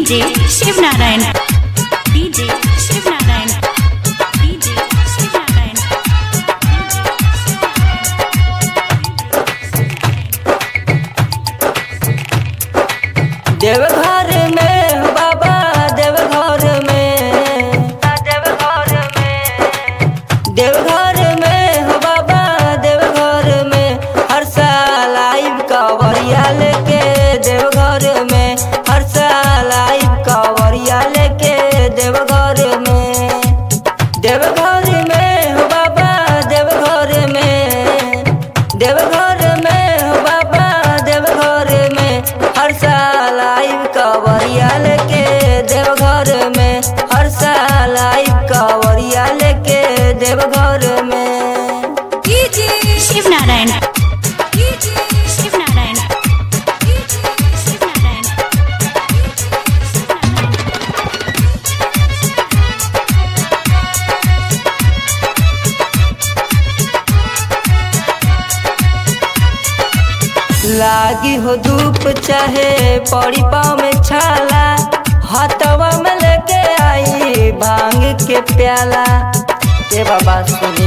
DJ Shiv Narayan DJ Shiv Narayan DJ Shiv Narayan Deoghar में हो बाबा देवघर में देवघर में देवघर में हो बाबा देवघर में हर साल आइब कवरिया लेके देवघर में हर साल आइब कवरिया लेके देवघर में देवघर में हो बाबा देवघर में देवघर में हो बाबा देवघर में हर साल आइब कवरिया लेके देवघर में हर साल आइब कवरिया लेके देवघर में DJ Shiv Narayan DJ Shiv Narayan DJ Shiv Narayan लागी हो धूप चाहे पड़ी पाँव में छाला हथवा में लेके आई भांग के प्याला ए बाबा सुनी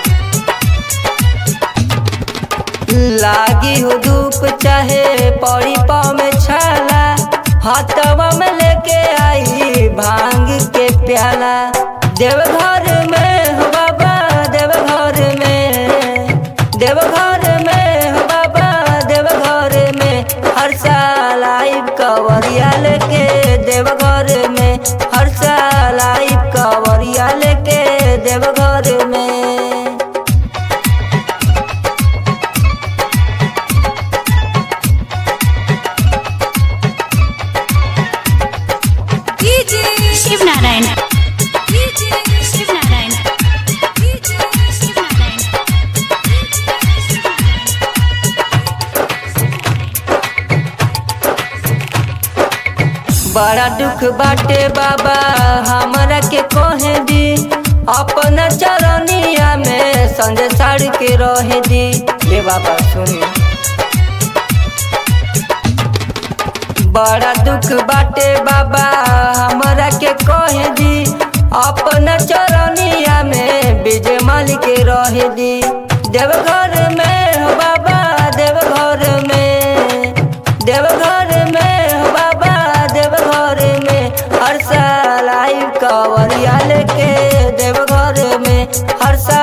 लागी हो धूप चाहे पड़ी पाँव में छाला हथवा में लेके आई भांग के प्याला देवघर में हो बाबा देवघर में देवघर में हो बाबा देवघर में हर साल आइब कवरिया लेके देवघर में हर साल आइब कवरिया लेके देवघर में DJ Shiv Narayan DJ Shiv Narayan DJ Shiv Narayan बड़ा दुख बाटे बाबा हमरा के कहे दी अपना चरनिया में संजय साड़ के रहे दी हे बाबा सुनी बड़ा दुख बाटे बाबा हमरा के कहे दी अपना चरनिया में विजय माल के रहे दी देवघर में हो बाबा देवघर में देवघर में हो बाबा देवघर में हर साल आई कवरिया लेके देवघर में हर साल